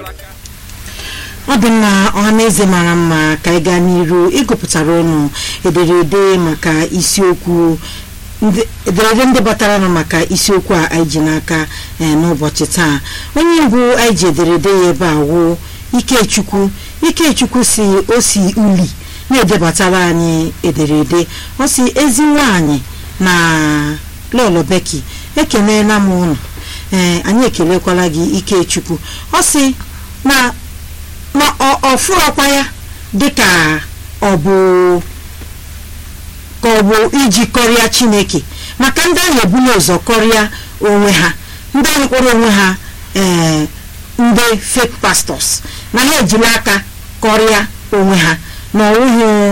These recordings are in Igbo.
ọ dị mma ọhaneze mara mma ka anyị gaa n'iru ịgụpụtara ụnụ ederede maka isiokwu ndị- ederede ndị batara nụ maka isiokwu a anyị ji n'aka eh, n'ụbọchị taa onye mbụ anyị ji ederede ya ebe a wụ ikechukwu ikechukwu si o si uli na-edebatara anyị ederede ọ si ezi nwanyị na lọlọ beki ekelela m ụnụ ee anyị ekelekwala gị ikechukwu ọ si na ma ọ ọ fụrọkwa ya dịka ọ bụ ka ọ bụ iji kọrịa chineke maka ndị ahụ ebula ụzọ kọrịa onwe ha ndị ahụ kpọrọ onwe ha ee ndị fake pastors na ha ejila aka kọrịa onwe ha na ọwụghị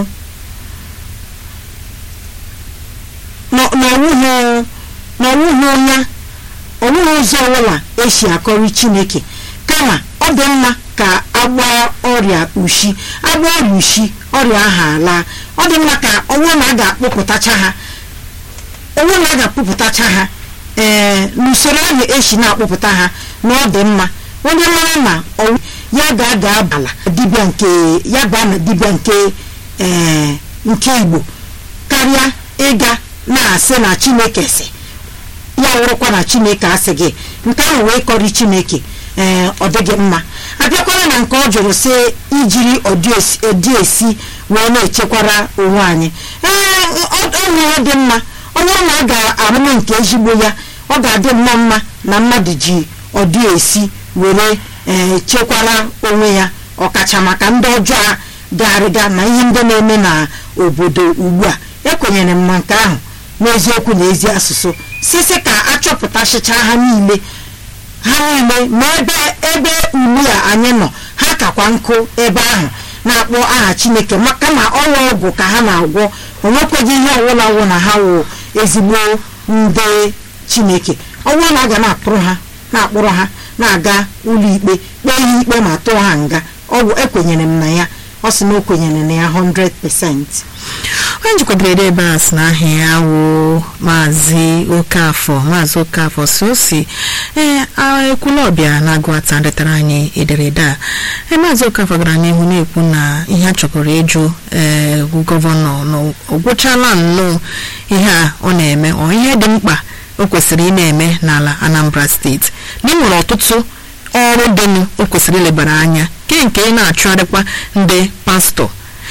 na na ọwụghị na ọwụghị onye onweghị ụzọ ọbụla esi akọrị chineke kama ọ dị mma ka agba ọrịa ushi agba ọrịa ushi ọrịa ahụ ala ọ dị mma ka ọnwụ na a ga-akpụpụtacha ha onwe na a ga-akpụpụtacha ha ee n'usoro ahụ esi na-akpụpụta ha na ọ dị mma onye mara na ọnwụ ya ga-aga abala dibịa nke ya baa na dibịa nke ee nke igbo karịa ịga na-asị na chineke si ya wụrụkwa na chineke asị gị nke ahụ wee kọrị chineke ee ọ dịghị mma abịakwara na nke ọ jụrụ sị ijiri ọdị esi- ọdị esi wee na-echekwara onwe anyị ee ọ ọ nwere dị mma onye ọ na a ga-arụrụ nke ezigbo ya ọ ga-adị mma mma na mmadụ ji ọdị esi were ee chekwara onwe ya ọkacha maka ndị ọjọọ a garịga na ihe ndị na-eme na obodo ugbu a ekwenyere m na nke ahụ n'eziokwu na ezi asụsụ sisi ka achọpụtasịcha ha niile ha niile ma ebe ebe ugbu a anyị nọ ha kakwa nkụ ebe ahụ na-akpọ aha chineke maka na ọnwa ọgwụ ka ha na-agwọ onwekweghị ihe ọwụla wụ na ha wụ ezigbo ndị chineke ọnwa na aga na-akpụrụ ha na-akpụrụ ha na-aga ụlọ ikpe kpee ha ikpe ma tụọ ha nga ọgwụ ekwenyere m na ya ọ sị na o kwenyere na ya 100% onye njikwadoro ebe a sị na aha ya wụ maazị okafọ maazị okafọ si o si ee ekwulọbịa na-agụ ata detara anyị ederede a ee maazị okafọ gara n'ihu na-ekwu na ihe a chọgoro ịjụ ee gọvanọ na o gwụchala nnọọ ihe a ọ na-eme ọ ihe dị mkpa o kwesịrị ị na-eme n'ala anambra steeti na ị nwere ọtụtụ ọrụ dịnụ o kwesịrị ilebara anya ke nke ị na-achụgharịkwa ndị pastọ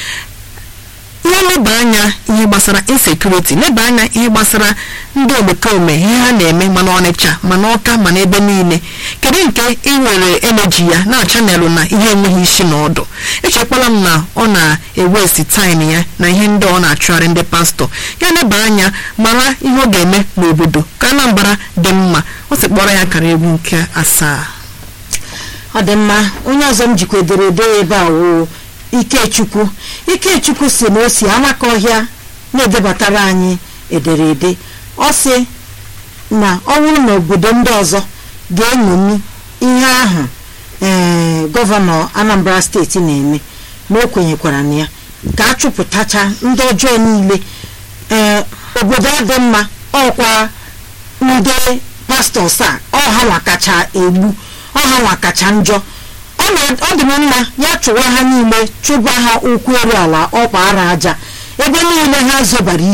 ihe leba anya ihe gbasara insekuriti leba anya ihe gbasara ndị omekome ihe ha na-eme mana ọnịcha mana ọka mana ebe niile kedu nke ị nwere eneji ya na chanelụ na ihe enweghị isi na ọdụ echekwala m na ọ na-ewesti taịm ya na ihe ndị ọ na-achụgharị ndị pastọ ya leba anya mara ihe ọ ga-eme n'obodo ka Anambra dị mma ọ sị kpọrọ ya kara egwu nke asaa ọ dị mma onye ọzọ m jikwa ederede ebe a wụ ikechukwu ikechukwu si na o si amaka ọhịa na-edebatara anyị ederede ọ sị na ọ bụrụ na obodo ndị ọzọ ga-eṅomi ihe ahụ ee gọvanọ anambra steeti na-eme na o kwenyekwara na ya ka a chụpụtacha ndị ọjọọ niile ee obodo a dị mma ọkwa ndị pastọs a ọha nwa kacha egbu ọha nwa kacha njọ ọ na- ọ dị m mma ya chụwa ha niile chụba ha ụkwụ eru ala ọkpa ara aja ebe niile ha zọbara